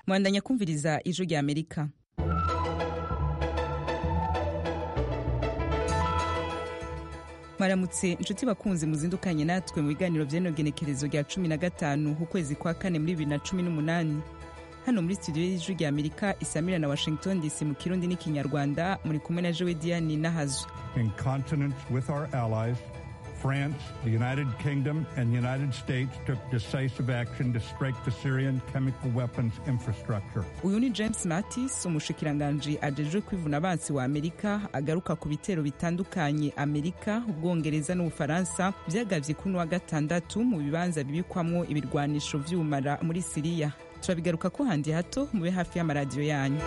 mwandanya kumviriza ijwi rya amerika maramutse inshuti bakunze muzindukanye natwe mu biganiro by'inogenekerezo rya cumi na gatanu ku kwezi kwa kane muri bibiri na cumi n'umunani hano muri studio y'ijwi rya amerika isamira na washington dc mu kirundi n'ikinyarwanda muri kumwe na jowe diane n'ahazu in continence with our allies France, the United Kingdom, and the United States took decisive action to strike the Syrian chemical weapons infrastructure. uyu ni james mattis umushikiranganji ajejwe kwivuna abansi wa amerika agaruka ku bitero bitandukanye amerika ubwongereza n'ubufaransa byagabye kuri uno wa gatandatu mu bibanza bibikwamo ibirwanisho by'ubumara muri siriya turabigaruka ko handi hato mube hafi y'amaradiyo yanyu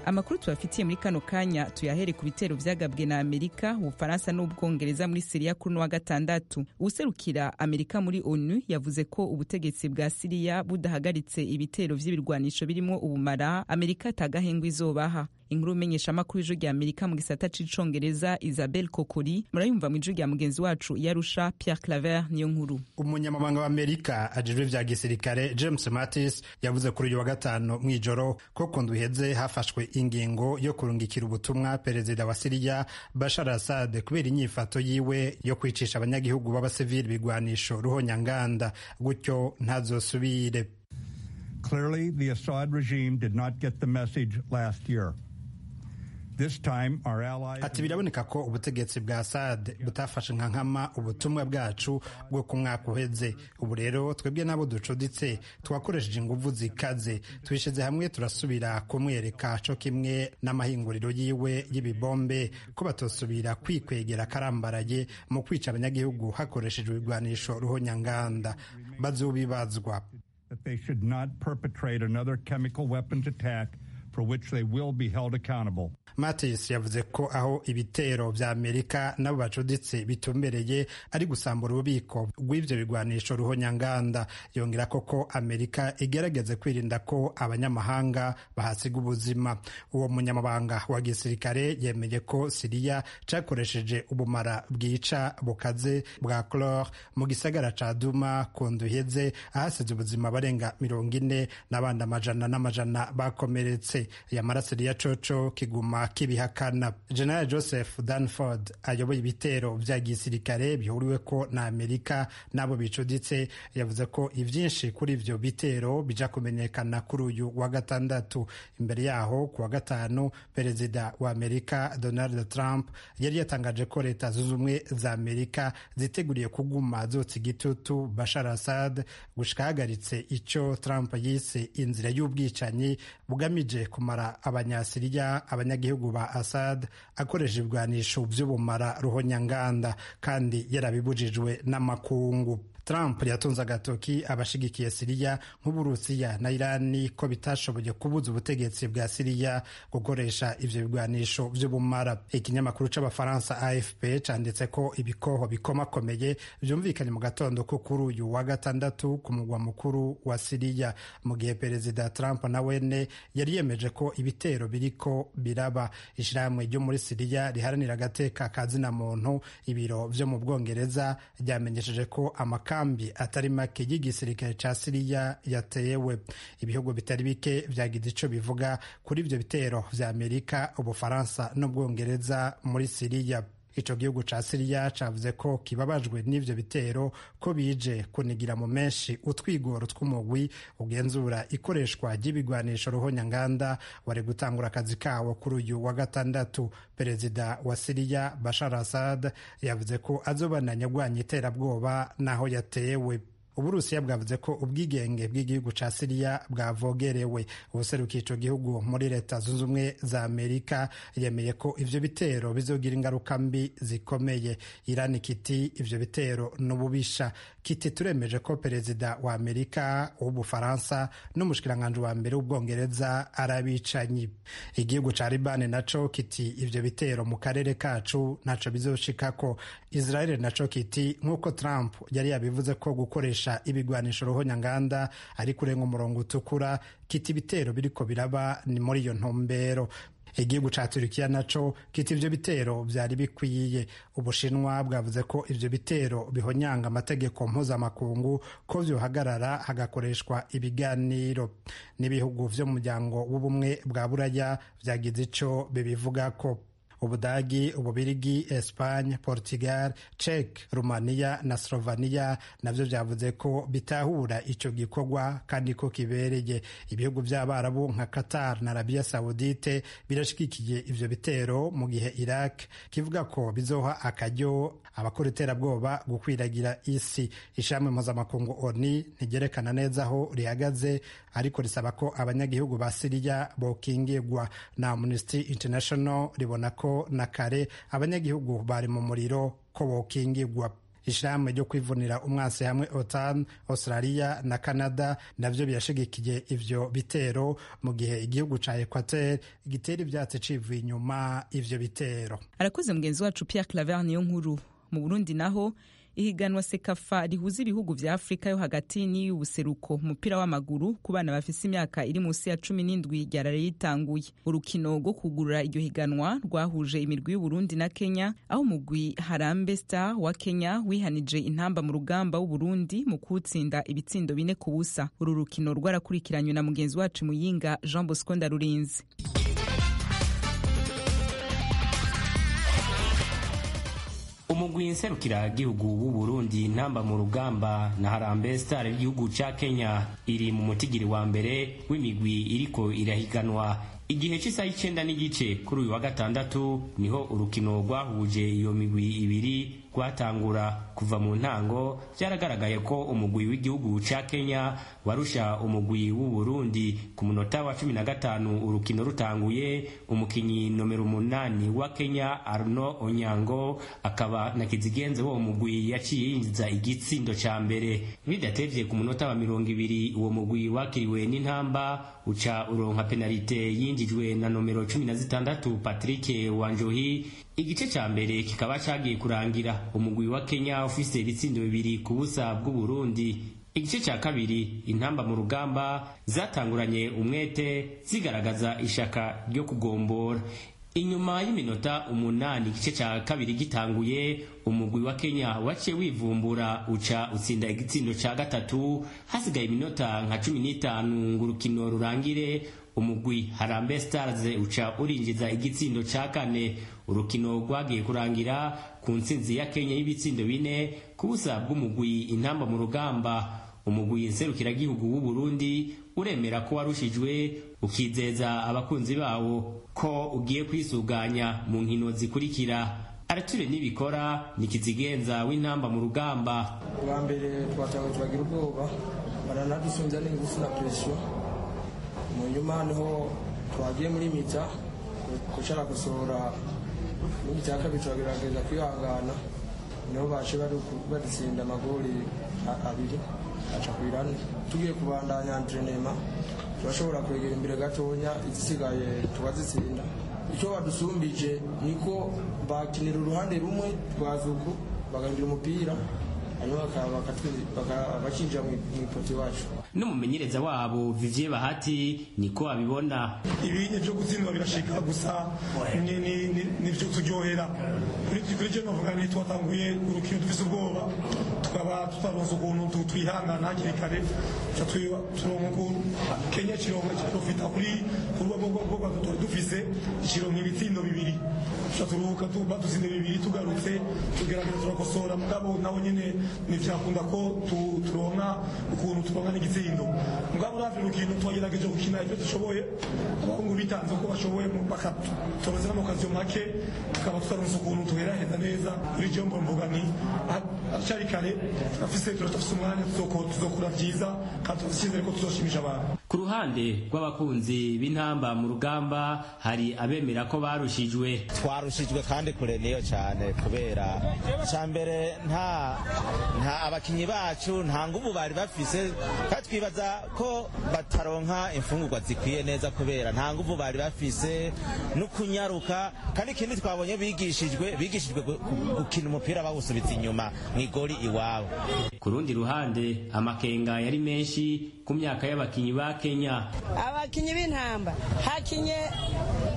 amakuru tubafitiye muri kano kanya tuyahere ku bitero byagabwe na amerika ubufaransa n'ubwongereza muri siriya kuri uno wa gatandatu userukira amerika muri onu yavuze ko ubutegetsi bwa siriya budahagaritse ibitero by'ibirwanisho birimo ubumara amerika itagahengwa izobaha inkuru umenyeshamakuru y'ijwi rya amerika mu gisata c'icongereza isabel kokori murayumva mu ijwi rya mugenzi wacu yarusha pierre claver niyo nkuru umunyamabanga wa amerika ajejwe vya gisirikare james mattis yavuze kuri uyu wa gatanu mu ijoro ko ku ndwi iheze hafashwe ingingo yo kurungikira ubutumwa perezida wa siriya bashar assad kubera inyifato yiwe yo kwicisha abanyagihugu b'abasivili bigwanisho ruhonyanganda gutyo ntazosubire Clearly, the Assad regime did not get the message last year. This time, our allies. ati biraboneka ko ubutegetsi bwa sad butafashe nka nkama ubutumwa bwacu bwo ku mwaka uheze ubu rero twebwe n'abo ducuditse twakoresheje ingufu zikaze tubishyize hamwe turasubira kumwereka co kimwe n'amahinguriro yiwe y'ibibombe ko batosubira kwikwegera akarambaraye mu kwica abanyagihugu hakoreshejwe ibigwanisho ruhonyanganda bazubibazwa that they should not perpetrate another chemical weapons attack for which they will be held accountable. Mattis yavuze ko aho ibitero vya Amerika n'abo bacuditse bitumbereye ari gusambura ububiko bw'ivyo bigwanisho ruhonyanganda yongera ko ko Amerika igerageze kwirinda ko abanyamahanga bahasiga ubuzima uwo munyamabanga wa gisirikare yemeje ko Siriya cakoresheje ubumara bwica bukaze bwa chlore mu gisagara ca Duma ku ndwi iheze ahasize ubuzima barenga mirongo ine n'abandi amajana n'amajana bakomeretse yamara Siriya coco kiguma kibihakana general joseph danford ayoboye ibitero vya gisirikare bihuriweko na amerika n'abo bicuditse yavuze ko ivyinshi kuri ivyo bitero bija kumenyekana kuri uyu wa gatandatu imbere yaho ku wa gatanu perezida wa amerika donald trump yari yatangaje ko leta zunze ubumwe za amerika ziteguriye kuguma zotsa igitutu bashar assad gushika ahagaritse ico trump yise inzira y'ubwicanyi bugamije kumara abanyasiriya abanyagihugu abanyagihugu ba Assad akoresha ibigwanisho by'ubumara ruhonyanganda kandi yarabibujijwe n'amakungu Trump yatunze agatoki abashigikiye Siriya nk'Uburusiya na Irani ko bitashoboye kubuza ubutegetsi bwa Siriya gukoresha ivyo bigwanisho vy'ubumara. Ikinyamakuru c'Abafaransa AFP canditse ko ibikoho bikomakomeye vyumvikanye mu gatondo ko kuri uyu wa gatandatu ku mugwa mukuru wa Siriya, mu gihe Perezida Trump na wene yari yemeje ko ibitero biriko biraba. Ishirahamwe ryo muri Siriya riharanira agateka kazina muntu ibiro vyo mu Bwongereza ryamenyesheje ko amaka amakambi atari make y'igisirikare ca siriya yateyewe ibihugu bitari bike vyagize ico bivuga kuri ivyo bitero vya amerika ubufaransa n'ubwongereza muri siriya ico gihugu ca siriya cavuze ko kibabajwe n'ivyo bitero ko bije kunigira mu menshi utwigoro tw'umugwi ugenzura ikoreshwa ry'ibigwanisho ruhonyanganda wari gutangura akazi kawo kuri uyu wa gatandatu perezida wa siriya bashar assad yavuze ko azobananya agwanya iterabwoba n'aho yatewe uburusiya bwavuze ko ubwigenge bw'igihugu ca siriya bwavogerewe ubuserukiye ico gihugu muri leta zunze ubumwe za amerika yemeye ko ivyo bitero bizogira ingaruka mbi zikomeye irani kiti ivyo bitero n'ububisha kiti turemeje ko perezida wa amerika w'ubufaransa n'umushikiranganji wa mbere w'ubwongereza arabicanyi igihugu ca libani naco kiti ivyo bitero mu karere kacu naco bizoshikako israeli naco kiti nk'uko trump yari yabivuze ko gukoresha ibigwanisho ruhonyanganda ari kurenga umurongo utukura kita ibitero biriko biraba ni muri iyo ntumbero igiye guca Turukiya naco kita ivyo bitero vyari bikwiye ubushinwa bwavuze ko ivyo bitero bihonyanga amategeko mpuzamakungu ko vyohagarara hagakoreshwa ibiganiro n'ibihugu vyo mu muryango w'ubumwe bwa buraya vyagize ico bibivugako ubudagi ububirigi espagne portugal czech rumaniya na sloveniya navyo vyavuze ko bitahura ico gikorwa kandi ko kibereye ibihugu vy'abarabu nka qatar na arabia saudite birashigikiye ivyo bitero mu gihe iraq kivuga ko bizoha akaryo abakora iterabwoba gukwiragira isi ishami mpuzamakungu oni ntigerekana neza aho rihagaze ariko risaba ko abanyagihugu ba siriya bokingirwa na amnesty international ribona ko na kare abanyagihugu bari mu muriro ko bokingirwa ishirahamwe ryo kwivunira umwasi hamwe otan australia na canada navyo birashigikiye ivyo bitero mu gihe igihugu ca equateur gitera ivyatsi civuye inyuma ivyo bitero arakoze mugenzi wacu pierre claver niyo nkuru mu burundi naho ihiganwa sekafa rihuza ibihugu vya afurika yo hagati n'iy'ubuseruko umupira w'amaguru ku bana bafise imyaka iri munsi ya cumi n'indwi ryarara ritanguye urukino rwo kugurura iryo higanwa rwahuje imirwi y'uburundi na kenya aho umugwi harambe star wa kenya wihanije intamba mu rugamba w'uburundi mu kuwutsinda ibitsindo bine ku busa uru rukino rwarakurikiranywe na mugenzi wacu muyinga jean bosco ndarurinzi umugwi nserukira gihugu w'u Burundi ntamba mu rugamba na Harambe Star y'igihugu ca Kenya iri mu mutigiri wa mbere w'imigwi iriko irahiganwa igihe cy'isaha icyenda n'igice kuri uyu wa gatandatu niho urukino rwahuje iyo migwi ibiri rwatangura kuva mu ntango byaragaragaye ko umugwi w'igihugu ca Kenya warusha umugwi w'u Burundi ku munota wa cumi na gatanu urukino rutanguye umukinyi nomero umunani wa Kenya Arno Onyango akaba na kizigenze wo mugwi yaciye yinjiza igitsindo ca mbere bidatevye ku munota wa mirongo ibiri uwo mugwi wakiriwe n'intamba uca uronka penalite yinjijwe na nomero cumi na zitandatu Patrick Wanjohi igice ca mbere kikaba cagiye kurangira umugwi wa Kenya ufise ibitsindo bibiri ku busa bw'u Burundi igice cya kabiri intamba mu rugamba zatanguranye umwete zigaragaza ishaka ryo kugombora inyuma y'iminota umunani igice cya kabiri gitanguye umugwi wa Kenya waciye wivumbura uca utsinda igitsindo cya gatatu hasigaye iminota nka cumi n'itanu ngo urukino rurangire umugwi harambe stars uca urinjiza igitsindo ca kane urukino rwagiye kurangira ku ntsinzi ya kenya y'ibitsindo bine ku busa bw'umugwi intamba mu rugamba umugwi nserukiragihugu w'u burundi uremera ko warushijwe ukizeza abakunzi bawo ko ugiye kwisuganya mu nkino zikurikira arature nibikora nikizigenza w'intamba mu rugamba bwa mbere twatange turagira ubwoba baranadusunza n'ingufu na presiyo mu nyuma niho twagiye muri mita gucara gusohora muri mita ya kabiri turagerageza kwihangana niho baje badutsinda amagori abiri aca ku irani tugiye kubandanya antrenema turashobora kwegera imbere gatonya izisigaye tukazitsinda icyo badusumbije niko bakinira uruhande rumwe rwa zuku bagahingira umupira bakinjira mu ipoto iwacu n'umumenyereza wabo vivye bahati niko abibona ibinye byo gutsindwa birashika gusa nivyo turyohera kuri je novuga ni twatanguye urukino dufise ubwoba tukaba tutaronse ukuntu twihangana hakiri kare ca turonka ukuntu kenya kironka kiprofita kuri kurwagogwa tutari dufise kironka ibitsindo bibiri ca turuhuka badutsinda bibiri tugarutse tugerageza turakosora mugabo nawo nyene nivyakunda ko turonka ukuntu turonka n'igitsina itsindo mugabo uravye urukino twagerageje gukina ivyo dushoboye abahungu bitanze uko bashoboye bakatubaza n'amakaziyo make tukaba tutaronse ukuntu tuheraheza neza kuri jombo mvuga ni acari kare turafise turafise umwanya tuzokora vyiza kandi turafise ko tuzoshimisha abantu ku ruhande rw'abakunzi b'intamba mu rugamba hari abemera ko barushijwe twarushijwe kandi kure niyo cane kubera ca mbere nta nta abakinyi bacu nta nguvu bari bafise twibaza ko bataronka imfungurwa zikwiye neza kubera nta nguvu bari bafise no kunyaruka kandi ikindi twabonye bigishijwe bigishijwe gukina umupira bawusubiza inyuma mu igori iwabo ku rundi ruhande amakenga yari menshi ku myaka y'abakinnyi ba kenya abakinnyi b'intamba hakinye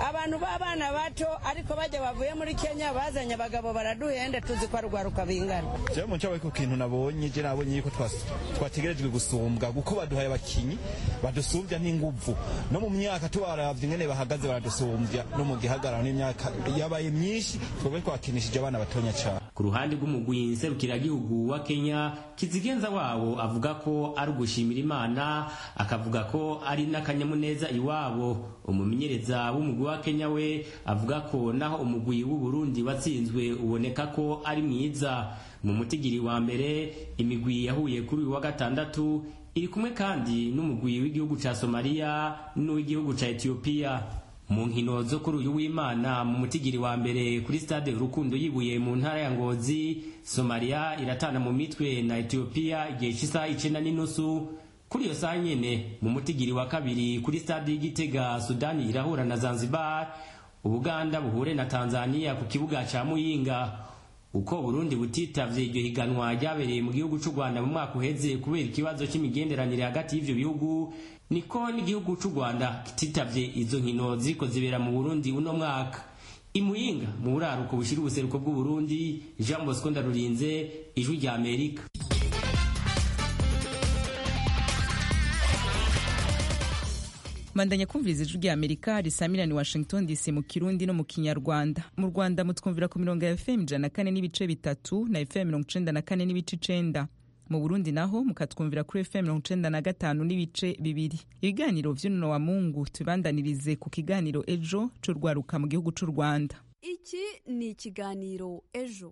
abantu b'abana bato ariko bajya bavuye muri kenya bazanye abagabo baraduhenda tuzi ko arwaruka bingana je mu cyawe ku kintu nabonye je nabonye yuko twas- twategerejwe gusumbwa kuko baduhaye abakinyi badusumbya n'inguvu no mu myaka tubaravye ingene bahagaze baradusumbya no mu gihagararo n'imyaka yabaye myinshi twebwe twakinishije abana batonya cane ku ruhande rw'umugwi nserukiragihugu wa kenya kizigenza wabo avuga ko ari ugushimira imana akavuga ko ari n'akanyamuneza iwabo umumenyereza w'umugwi wa kenya we avuga ko naho umugwi w'u burundi watsinzwe uboneka ko ari mwiza mu mutigiri wa mbere imigwi yahuye kuri uyu wa gatandatu iri kumwe kandi n'umugwi w'igihugu ca somaliya n'uw'igihugu ca etiyopiya mu nkino zo kuri uyu w'imana mu mutigiri wa mbere kuri stade urukundo yibuye mu ntara ya ngozi somaliya iratana mu mitwe na etiyopiya igihe cy'isaha icyenda n'inusu kuri iyo saha nyene mu mutigiri wa kabiri kuri stade y'igitega sudani irahura na zanzibar ubuganda buhure na tanzania ku kibuga cya muyinga uko burundi butitavye iryo higanwa ryabereye mu gihugu c'u rwanda mu mwaka uheze kubera ikibazo c'imigenderanire hagati y'ivyo bihugu niko n'igihugu c'u rwanda kititavye izo nkino ziriko zibera mu burundi uno mwaka imuhinga mu buraruko bushira ubuseruko bw'uburundi jean bosco ndarurinze ijwi rya amerika mandanya kumviriza ijwi rya amerika risamirani washington dc mu kirundi no mu kinyarwanda mu rwanda mutwumvira ku mirongo ya fm ijana na kane n'ibice bitatu na fm mirongo icenda na kane n'ibice icenda mu burundi naho mukatwumvira kuri fm mirongo icenda na gatanu n'ibice bibiri ibiganiro vy'unono wa mungu tubibandanirize ku kiganiro ejo c'urwaruka mu gihugu c'u rwanda iki ni ikiganiro ejo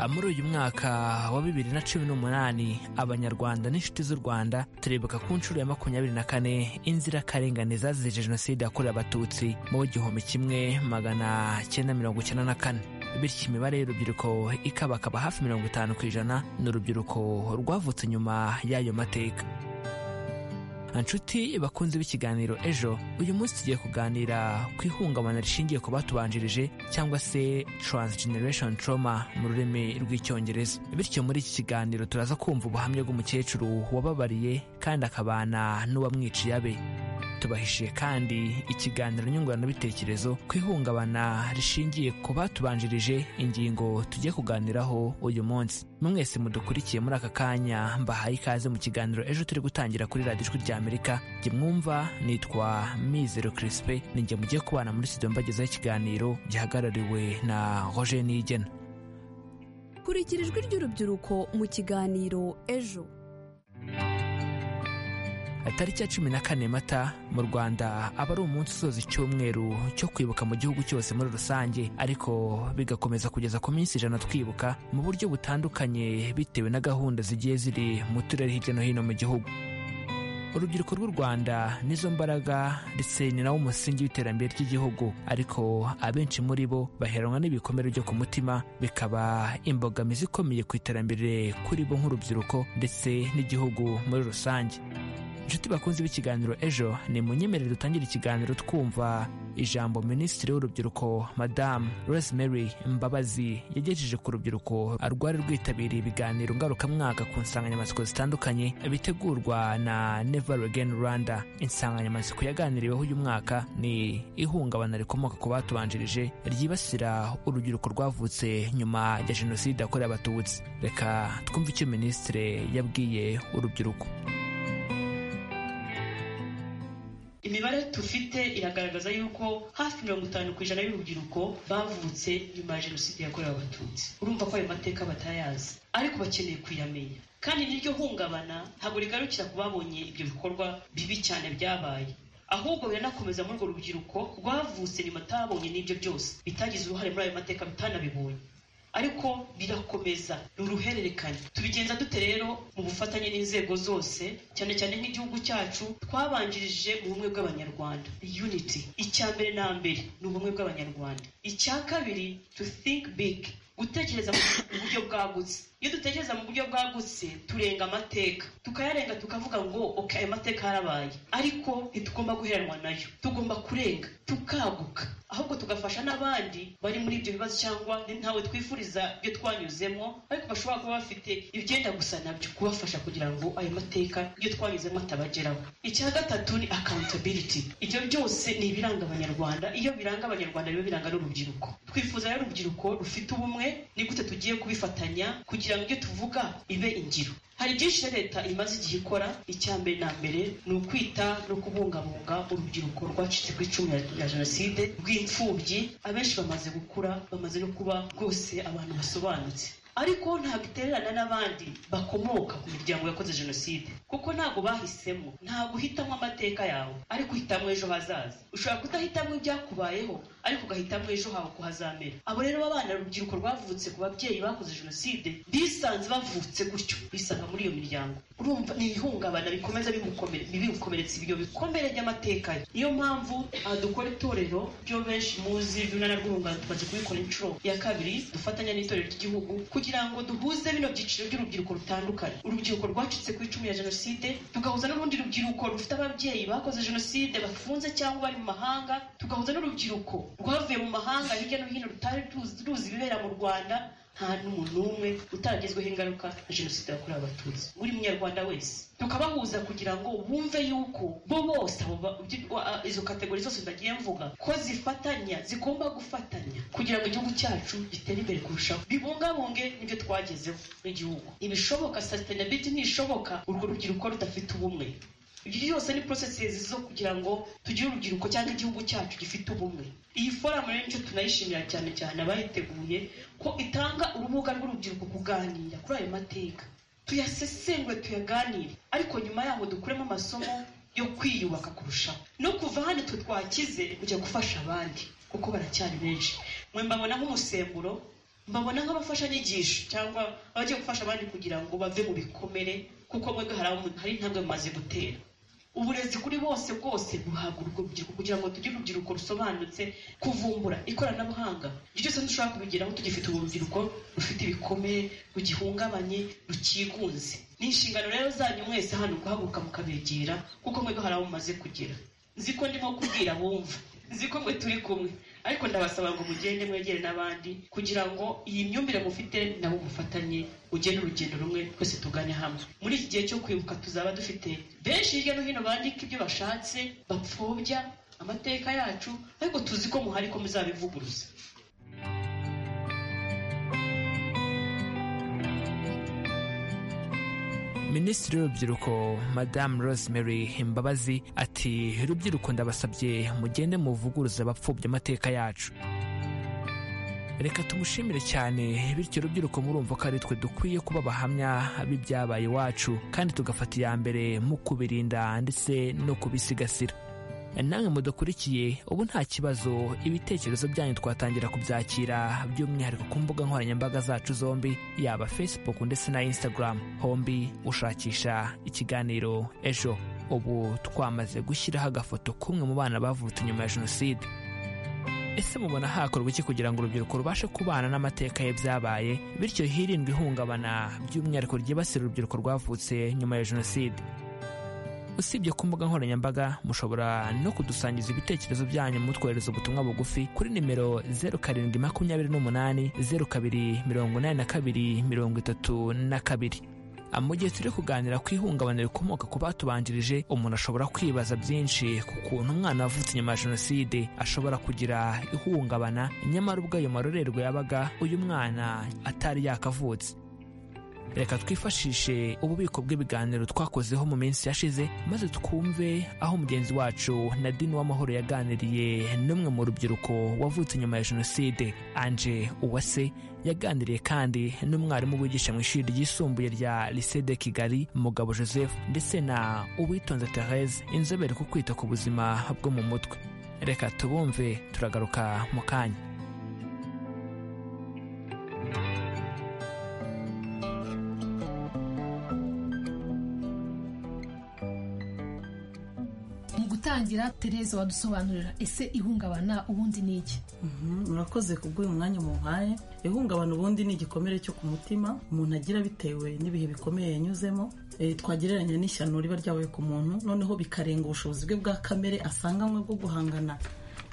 muri uyu mwaka wa bibiri na cumi n'umunani abanyarwanda n'inshuti z'u rwanda turibuka ku nshuro ya makumyabiri na kane inzirakarengane zazize jenoside yakorewe abatutsi mu gihumbi kimwe magana cyenda mirongo icyenda na kane bityo imibare y'urubyiruko ikabakaba hafi mirongo itanu ku ijana ni urubyiruko rwavutse nyuma y'ayo mateka nshuti bakunze b'ikiganiro ejo uyu munsi tugiye kuganira ku ihungabana rishingiye ku batubanjirije cyangwa se transgeneration trauma mu rurimi rw'icyongereza bityo muri iki kiganiro turaza kumva ubuhamya bw'umukecuru wababariye kandi akabana n'uwamwiciye abe tubahishiye kandi ikiganiro nyunguranabitekerezo ku ihungabana rishingiye ku batubanjirije ingingo tugiye kuganiraho uyu munsi mwese mudukurikiye muri aka kanya mbahaye ikaze mu kiganiro ejo turi gutangira kuri radiyo ijwi rya amerika jye mwumva nitwa mizero kirisipe ninjye mugiye kubana muri studio mbagezaho ikiganiro gihagarariwe na roger niyigena kurikira ijwi ry'urubyiruko mu kiganiro ejo tariki ya cumi na kane mata mu rwanda aba ari umunsi usoza icyumweru cyo kwibuka mu gihugu cyose muri rusange ariko bigakomeza kugeza ku minsi ijana twibuka mu buryo butandukanye bitewe na gahunda zigiye ziri mu turere hirya no hino mu gihugu urubyiruko rw'u rwanda nizo mbaraga ndetse ni nawo umusingi w'iterambere ry'igihugu ariko abenshi muri bo baheranwa n'ibikomere byo ku mutima bikaba imbogamizi ikomeye ku iterambere kuri bo nk'urubyiruko ndetse n'igihugu muri rusange inshuti bakunze b'ikiganiro ejo ni munyemerere dutangira ikiganiro twumva ijambo minisitiri w'urubyiruko madamu rosemary mbabazi yagejeje ku rubyiruko rwari rwitabiriye ibiganiro ngarukamwaka ku nsanganyamatsiko zitandukanye bitegurwa na never again rwanda insanganyamatsiko yaganiriweho uyu mwaka ni ihungabana rikomoka ku batubanjirije ryibasira urubyiruko rwavutse nyuma ya jenoside yakorewe abatutsi reka twumve icyo minisitiri yabwiye urubyiruko imibare dufite iragaragaza yuko hafi mirongo itanu ku ijana y'urubyiruko bavutse nyuma ya jenoside yakorewe abatutsi urumva ko ayo mateka batayazi ariko bakeneye kuyamenya kandi n'iryo hungabana ntabwo rigarukira ku babonye ibyo bikorwa bibi cyane byabaye ahubwo biranakomeza muri urwo rubyiruko rwavutse nyuma atabonye n'ibyo byose bitagize uruhare muri ayo mateka bitanabibonye ariko birakomeza ni uruhererekane tubigenza dute rero mu bufatanye n'inzego zose cyane cyane nk'igihugu cyacu twabanjirije ubumwe bw'abanyarwanda unity icya mbere na mbere ni ubumwe bw'abanyarwanda icya kabiri to think big gutekereza mu buryo bwagutse iyo dutekereza mu buryo bwagutse turenga amateka tukayarenga tukavuga ngo ok ayo mateka yarabaye ariko ntitugomba guheranwa nayo tugomba kurenga tukaguka ahubwo tugafasha n'abandi bari muri ibyo bibazo cyangwa ntawe twifuriza ibyo twanyuzemo ariko bashobora kuba bafite ibyenda gusa nabyo kubafasha kugira ngo ayo mateka ibyo twanyuzemo atabageraho icya gatatu ni accountability ibyo byose ni ibiranga abanyarwanda iyo biranga abanyarwanda biba biranga n'urubyiruko twifuza rero urubyiruko rufite ubumwe ni gute tugiye kubifatanya kugira ngo ibyo tuvuga ibe ingiro hari byinshi leta imaze igihe ikora icya mbere na mbere ni ukwita no kubungabunga urubyiruko rwacitse ku icumu rya jenoside rw'imfubyi abenshi bamaze gukura bamaze no kuba rwose abantu basobanutse ariko ntabwo itererana n'abandi bakomoka ku miryango yakoze jenoside kuko ntabwo bahisemo ntabwo uhitamo amateka yawe ariko uhitamo ejo hazaza ushobora kudahitamo ibyakubayeho ariko ugahitamo ejo hawe ko hazamera abo rero b'abana urubyiruko rwavutse ku babyeyi bakoze jenoside bisanze bavutse gutyo bisanga muri iyo miryango urumva ni ibihungabana bikomeza bimukomeretsa ibyo bikomere by'amateka ye niyo mpamvu aha dukora itorero byo benshi muzi by'urunana rw'urungano tumaze kubikora inshuro ya kabiri dufatanya n'itorero ry'igihugu kugira ngo duhuze bino byiciro by'urubyiruko rutandukanye urubyiruko rwacitse ku icumu ya jenoside tugahuza n'urundi rubyiruko rufite ababyeyi bakoze jenoside bafunze cyangwa bari mu mahanga tugahuza n'urubyiruko rwavuye mu mahanga hirya no hino rutari ruzi ibibera mu rwanda nta n'umuntu n'umwe utaragezweho ingaruka na jenoside yakorewe abatutsi buri munyarwanda wese tukabahuza kugira ngo bumve yuko bo bose izo kategori zose ndagiye mvuga ko zifatanya zigomba gufatanya kugira ngo igihugu cyacu gitere imbere kurushaho bibungabunge n'ibyo twagezeho nk'igihugu ibishoboka sasitenabiti ntishoboka urwo rubyiruko rudafite ubumwe ibyo byose ni porosesezi zo kugira ngo tugire urubyiruko cyangwa igihugu cyacu gifite ubumwe iyi foramu rero nicyo tunayishimira cyane cyane abayiteguye ko itanga urubuga rw'urubyiruko kuganira kuri ayo mateka tuyasesengure tuyaganire ariko nyuma yaho dukuremo amasomo yo kwiyubaka kurushaho no kuva hano twe twakize kujya gufasha abandi kuko baracyari benshi mwe mbabona nk'umusemburo mbabona nk'abafashanyigisho cyangwa abagiye gufasha abandi kugira ngo bave mu bikomere kuko mwebwe hari intambwe mumaze gutera uburezi kuri bose bwose buhabwa urwo rubyiruko kugira ngo tugire urubyiruko rusobanutse kuvumbura ikoranabuhanga ibyo byose ntidushobora kubigeraho tugifite urubyiruko rufite ibikomere rugihungabanye rukigunze ni inshingano rero zanyu mwese hano guhaguruka mukabegera kuko mwebwe hari aho mumaze kugera nzi ko ndimo kubwira bumva nzi ko mwe turi kumwe ariko ndabasaba ngo mugende mwegere n'abandi kugira ngo iyi myumvire mufite nabo mufatanye ugende urugendo rumwe twese tugane hamwe muri iki gihe cyo kwibuka tuzaba dufite benshi hirya no hino bandika ibyo bashatse bapfobya amateka yacu ariko tuzi ko muhari ko muzabivuguruza minisitiri w'urubyiruko madamu rosemary imbabazi ati rubyiruko ndabasabye mugende muvuguruza abapfubya amateka yacu reka tumushimire cyane bityo rubyiruko murumva ko ari twe dukwiye kuba abahamya b'ibyabaye iwacu kandi tugafata iya mbere mu kubirinda ndetse no kubisigasira namwe mudakurikiye ubu nta kibazo ibitekerezo byanyu twatangira kubyakira by'umwihariko ku mbuga nkoranyambaga zacu zombi yaba facebook ndetse na instagram hombi ushakisha ikiganiro ejo ubu twamaze gushyiraho agafoto k'umwe mu bana bavutse nyuma ya jenoside ese mubona hakorwa iki kugira ngo urubyiruko rubashe kubana n'amateka ye byabaye bityo hirindwe ihungabana by'umwihariko ryibasira urubyiruko rwavutse nyuma ya jenoside usibye ku mbuga nkoranyambaga mushobora no kudusangiza ibitekerezo byanyu mutwohereza ubutumwa bugufi kuri nimero zeru karindwi makumyabiri n'umunani zeru kabiri mirongo inani na kabiri mirongo itatu na kabiri mu gihe turi kuganira ku ihungabana rikomoka ku batubanjirije umuntu ashobora kwibaza byinshi ku kuntu umwana wavutse inyuma ya jenoside ashobora kugira ihungabana nyamara ubwo ayo marorerwa yabaga uyu mwana atari yakavutse reka twifashishe ububiko bw'ibiganiro twakozeho mu minsi yashize maze twumve aho mugenzi wacu nadine w'amahoro yaganiriye n'umwe mu rubyiruko wavutse nyuma ya jenoside anje uwase yaganiriye kandi n'umwarimu wigisha mu ishuri ryisumbuye rya lycée de kigali mugabo joseph ndetse na uwitonze therese inzobere ku kwita ku buzima bwo mu mutwe reka tubumve turagaruka mu kanya tukagira tereza wadusobanurira ese ihungabana ubundi ni iki murakoze kubw'uyu mwanya mumpaye ihungabana ubundi ni igikomere cyo ku mutima umuntu agira bitewe n'ibihe bikomeye yanyuzemo twagereranya n'ishyano riba ryabaye ku muntu noneho bikarenga ubushobozi bwe bwa kamere asanganywe bwo guhangana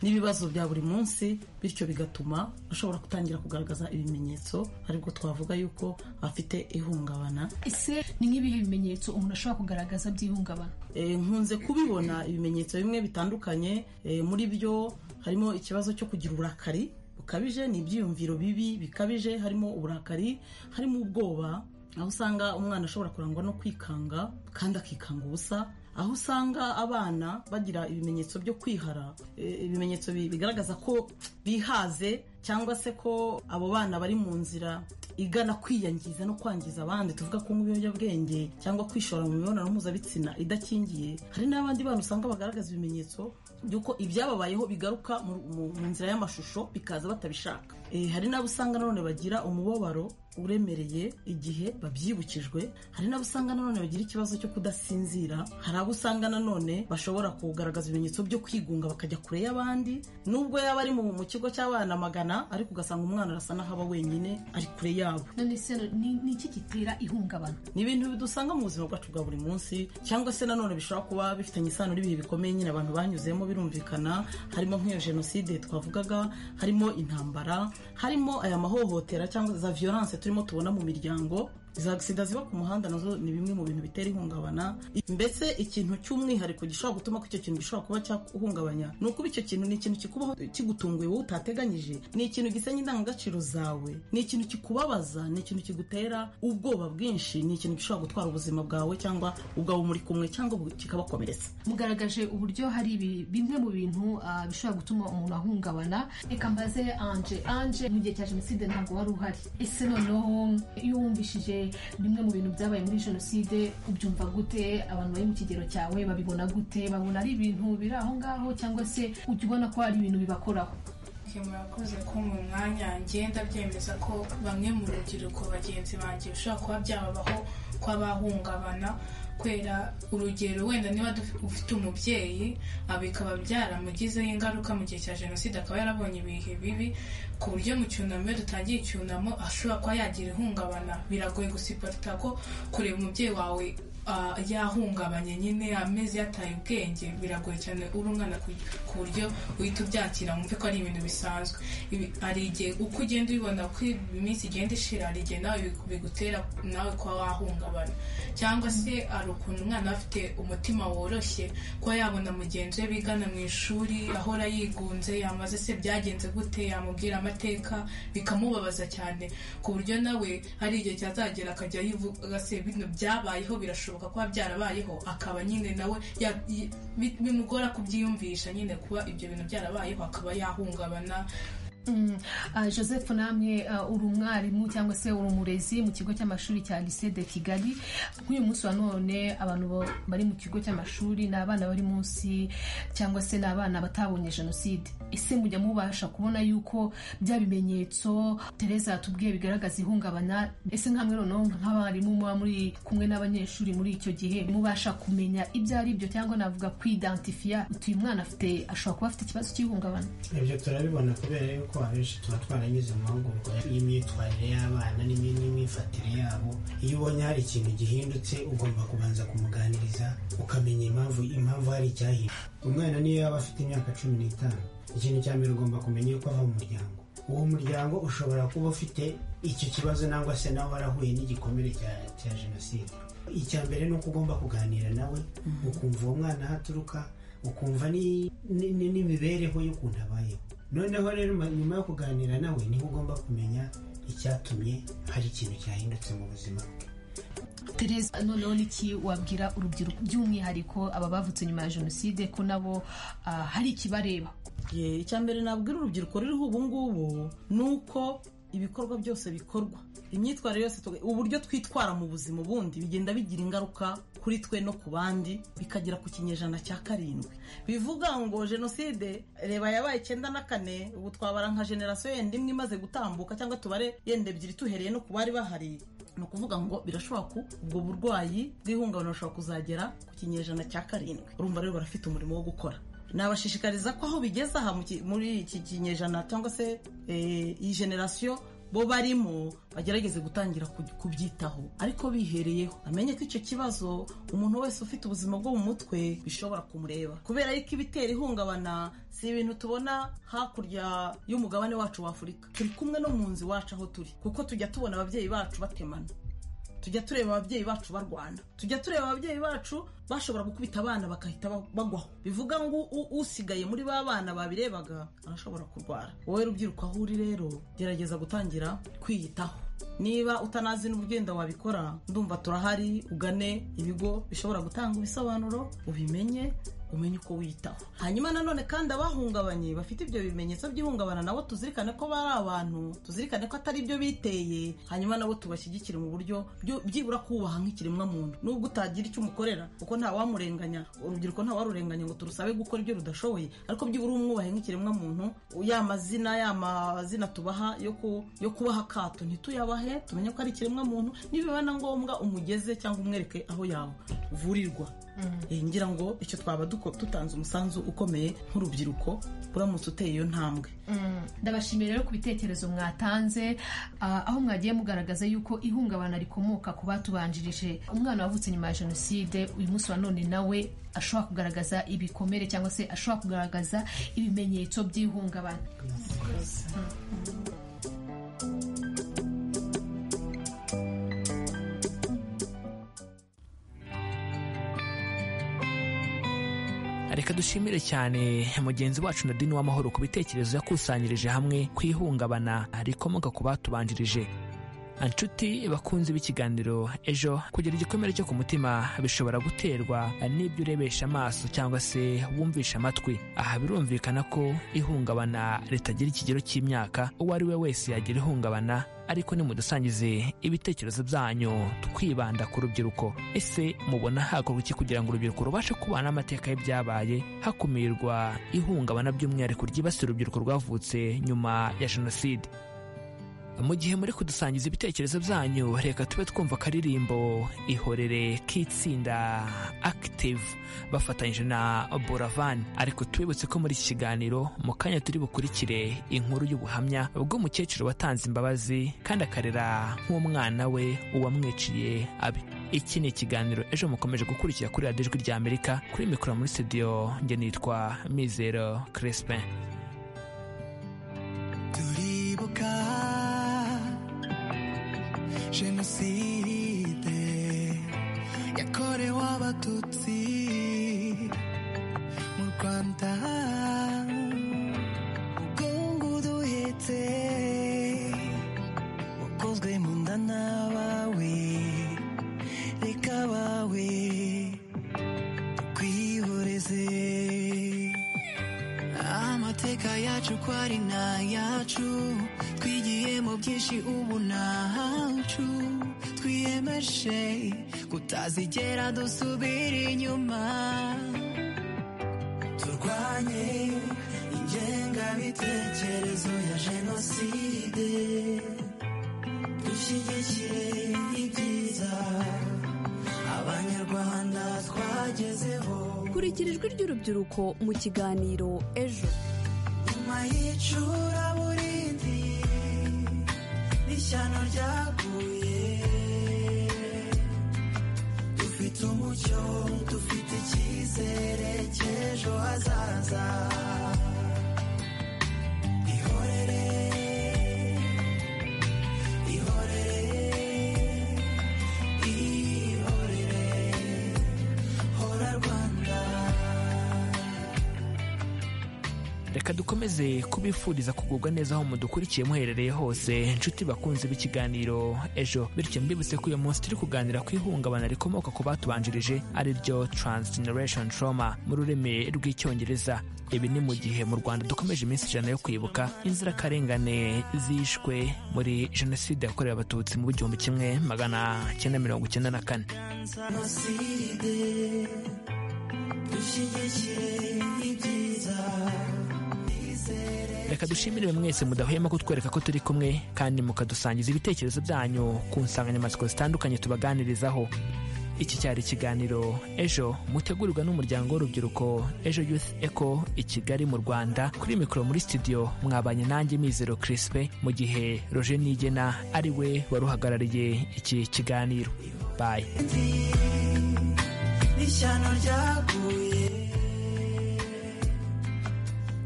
n'ibibazo bya buri munsi bityo bigatuma ashobora gutangira kugaragaza ibimenyetso aribwo twavuga yuko afite ihungabana ese ni nk'ibihe bimenyetso umuntu ashobora kugaragaza by'ihungabana nkunze kubibona ibimenyetso bimwe bitandukanye muri byo harimo ikibazo cyo kugira uburakari bukabije ni ibyiyumviro bibi bikabije harimo uburakari harimo ubwoba aho usanga umwana ashobora kurangwa no kwikanga kandi akikanga ubusa aho usanga abana bagira ibimenyetso byo kwihara ibimenyetso bigaragaza ko bihaze cyangwa se ko abo bana bari mu nzira igana kwiyangiza no kwangiza abandi tuvuga ko nk'ibiyobyabwenge cyangwa kwishora mu mibonano mpuzabitsina idakingiye hari n'abandi bana usanga bagaragaza ibimenyetso by'uko ibyababayeho bigaruka mu nzira y'amashusho bikaza batabishaka hari n'abo usanga nanone bagira umubabaro uremereye igihe babyibukijwe hari n'abo usanga nanone bagira ikibazo cyo kudasinzira hari abo usanga nanone bashobora kugaragaza ibimenyetso byo kwigunga bakajya kure y'abandi nubwo yaba ari mu kigo cy'abana magana ariko ugasanga umwana arasa n'aho aba wenyine ari kure yabo none se ni iki gitera ihungabana ni ibintu bidusanga mu buzima bwacu bwa buri munsi cyangwa se nanone bishobora kuba bifitanye isano n'ibihe bikomeye nyine abantu banyuzemo birumvikana harimo nk'iyo jenoside twavugaga harimo intambara harimo aya mahohotera cyangwa za violence turimo tubona mu miryango za agisida ziba ku muhanda nazo ni bimwe mu bintu bitera ihungabana mbese ikintu cy'umwihariko gishobora gutuma ko icyo kintu gishobora kuba cyaguhungabanya ni ukuba icyo kintu ni ikintu kikubaho kigutunguye wowe utateganyije ni ikintu gisenya indangagaciro zawe ni ikintu kikubabaza ni ikintu kigutera ubwoba bwinshi ni ikintu gishobora gutwara ubuzima bwawe cyangwa ubwabo muri kumwe cyangwa kikabakomeretsa mugaragaje uburyo hari bimwe mu bintu bishobora gutuma umuntu ahungabana reka mbaze anje anje mu gihe cya jenoside ntabwo wari uhari ese noneho iyo wumvishije bimwe mu bintu byabaye muri jenoside ubyumva gute abantu bari mu kigero cyawe babibona gute babona ari ibintu biri aho ngaho cyangwa se ujya ubona ko hari ibintu bibakoraho murakoze ko mu mwanya ngenda byemeza ko bamwe mu rubyiruko bagenzi banjye bishobora kuba byababaho kw'abahungabana kubera urugero wenda niba ufite umubyeyi bikaba byaramugizeho ingaruka mu gihe cya jenoside akaba yarabonye ibihe bibi ku buryo mu cyunamo iyo dutangiye icyunamo ashobora kuba yagira ihungabana biragoye gusiporita ko kureba umubyeyi wawe yahungabanye nyine ameze yataye ubwenge biragoye cyane uri umwana ku buryo uhita ubyakira wumve ko ari ibintu bisanzwe hari igihe uko ugenda ubibona ko iminsi igenda ishira hari igihe nawe bigutera nawe kuba wahungabana cyangwa se hari ukuntu umwana afite umutima woroshye kuba yabona mugenzi we bigana mu ishuri ahora yigunze yamaze se byagenze gute yamubwira amateka bikamubabaza cyane ku buryo nawe hari igihe cyazagera akajya yivuga se bino byabayeho birashoboka birashoboka kuba byarabayeho akaba nyine nawe bimugora kubyiyumvisha nyine kuba ibyo bintu byarabayeho akaba yahungabana joseph namwe uri umwarimu cyangwa se uri umurezi mu kigo cy'amashuri cya lycée de kigali nk'uyu munsi wa none abantu bari mu kigo cy'amashuri ni abana bari munsi cyangwa se ni abana batabonye jenoside ese mujya mubasha kubona yuko bya bimenyetso tereza yatubwiye bigaragaza ihungabana ese nkamwe noneho nk'abarimu muba muri kumwe n'abanyeshuri muri icyo gihe mubasha kumenya ibyo ari byo cyangwa navuga kwidentifiya utuye mwana afite ashobora kuba afite ikibazo cy'ihungabana ibyo turabibona kubera yuko ko abenshi tuba twaranyuze mu mahugurwa y'imyitwarire y'abana n'imyifatire yabo iyo ubonye hari ikintu gihindutse ugomba kubanza kumuganiriza ukamenya impamvu impamvu hari icyahindutse umwana niyo yaba afite imyaka cumi n'itanu ikintu cya mbere ugomba kumenya yuko ava mu muryango uwo muryango ushobora kuba ufite icyo kibazo nangwa se nawe warahuye n'igikomere cya jenoside icya mbere ni uko ugomba kuganira nawe ukumva uwo mwana aho aturuka ukumva n'imibereho y'ukuntu abayeho noneho rero nyuma yo kuganira nawe niho ugomba kumenya icyatumye hari ikintu cyahindutse mu buzima bwe tereza noneho niki wabwira urubyiruko by'umwihariko aba bavutse nyuma ya jenoside ko nabo hari ikibareba icya mbere nabwira urubyiruko ruriho ubu ngubu ni uko ibikorwa byose bikorwa imyitwarire yose uburyo twitwara mu buzima ubundi bigenda bigira ingaruka kuri twe no ku bandi bikagera ku kinyejana cya karindwi bivuga ngo jenoside reba yabaye icyenda na kane ubu twabara nka generasiyo yenda imwe imaze gutambuka cyangwa tubare yenda ebyiri tuhereye no ku bari bahari ni ukuvuga ngo birashobora ko ubwo burwayi bw'ihungabana bushobora kuzagera ku kinyejana cya karindwi urumva rero barafite umurimo wo gukora nabashishikariza ko aho bigeze aha muri iki kinyejana cyangwa se iyi generasiyo bo barimo bagerageze gutangira kubyitaho ariko bihereyeho amenye ko icyo kibazo umuntu wese ufite ubuzima bwo mu mutwe bishobora kumureba kubera yuko ibitera ihungabana si ibintu tubona hakurya y'umugabane wacu w'afurika turi kumwe no mu nzu iwacu aho turi kuko tujya tubona ababyeyi bacu batemana tujya tureba ababyeyi bacu barwana tujya tureba ababyeyi bacu bashobora gukubita abana bakahita bagwaho bivuga ngo usigaye muri ba bana babirebaga arashobora kurwara wowe rubyiruko aho uri rero gerageza gutangira kwiyitaho niba utanazi n'ubwenda wabikora ndumva turahari ugane ibigo bishobora gutanga ibisobanuro ubimenye umenye uko witaho hanyuma nanone kandi abahungabanye bafite ibyo bimenyetso by'ihungabana nabo tuzirikane ko bari abantu tuzirikane ko atari ibyo biteye hanyuma nabo tubashyigikire mu buryo byibura kubaha nk'ikiremwamuntu nubwo utagira icyo umukorera kuko ntawamurenganya urubyiruko ntawarurenganya ngo turusabe gukora ibyo rudashoboye ariko byibura umwubahe nk'ikiremwamuntu ya mazina ya mazina tubaha yo kubaha akato ntituyabahe tumenye ko ari ikiremwamuntu nibiba na ngombwa umugeze cyangwa umwereke aho yavurirwa ngira ngo icyo twaba dutanze umusanzu ukomeye nk'urubyiruko uramutse uteye iyo ntambwe ndabashimira rero ku bitekerezo mwatanze aho mwagiye mugaragaza yuko ihungabana rikomoka ku batubanjirije umwana wavutse nyuma ya jenoside uyu munsi wa none nawe ashobora kugaragaza ibikomere cyangwa se ashobora kugaragaza ibimenyetso by'ihungabana reka dushimire cyane mugenzi wacu nadine w'amahoro ku bitekerezo yakusanyirije hamwe ku ihungabana rikomoka ku batubanjirije inshuti bakunze b'ikiganiro ejo kugira igikomere cyo ku mutima bishobora guterwa n'ibyo urebesha amaso cyangwa se wumvisha amatwi aha birumvikana ko ihungabana ritagira ikigero cy'imyaka uwo ari we wese yagira ihungabana ariko nimudusangize ibitekerezo byanyu twibanda ku rubyiruko ese mubona hakorwa iki kugira ngo urubyiruko rubashe kubana n'amateka y'ibyabaye hakumirwa ihungabana by'umwihariko ryibasira urubyiruko rwavutse nyuma ya jenoside mu gihe muri kudusangiza ibitekerezo byanyu reka tube twumva akaririmbo ihorere k'itsinda active bafatanyije na boravani ariko tubibutse ko muri iki kiganiro mu kanya turi bukurikire inkuru y'ubuhamya bw'umukecuru watanze imbabazi kandi akarera nk'umwana we uwamwiciye abe iki ni ikiganiro ejo mukomeje gukurikira kuri radiyo ijwi ry'amerika kuri mikoro muri studio njye nitwa mizero crispin turibuka jenoside yakorewe abatutsi mu rwanda umugongo uduhetse ukozwe mu nda n'abawe reka abawe tukwihoreze amateka yacu ko ari n'ayacu twigiyemo byinshi ubu ntacu twiyemeje kutazigera dusubira inyuma turwanye ingengabitekerezo ya jenoside dushyigikire ibyiza abanyarwanda twagezeho kurikira ijwi ry'urubyiruko mu kiganiro ejo nyuma y'icuraburindi n'ishyano ryaguye dufite umucyo dufite icyizere cy'ejo hazaza ihorere ihorere ihorere hora rwanda reka dukomeze kubifuriza kugubwa neza aho mudukurikiye muherereye hose inshuti bakunze b'ikiganiro ejo bityo mbibutse ko uyu munsi turi kuganira ku ihungabana rikomoka ku batubanjirije ari ryo transgeneration trauma mu rurimi rw'icyongereza ibi ni mu gihe mu rwanda dukomeje iminsi ijana yo kwibuka inzirakarengane zishwe muri jenoside yakorewe abatutsi mu gihumbi kimwe magana cyenda mirongo icyenda na kane jenoside dushyigikire ibyiza twizere reka dushimire mwese mudahwema kutwereka ko turi kumwe kandi mukadusangiza ibitekerezo byanyu ku nsanganyamatsiko zitandukanye tubaganirizaho iki cyari ikiganiro ejo mutegurirwa n'umuryango w'urubyiruko ejo youth eco i kigali mu rwanda kuri mikoro muri studio mwabanye nanjye mizero kirispe mu gihe roje nigena ari we wari uhagarariye iki kiganiro bayi ishyano ryaguye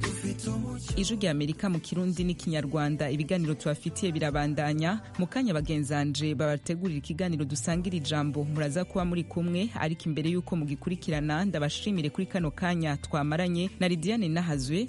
dufite umucyo ijwi rya amerika mu kirundi n'ikinyarwanda ibiganiro tubafitiye birabandanya mu kanya bagenzanje babategurira ikiganiro dusangira ijambo muraza kuba muri kumwe ariko imbere y'uko mugikurikirana ndabashimire kuri kano kanya twamaranye na lidiane nahazwe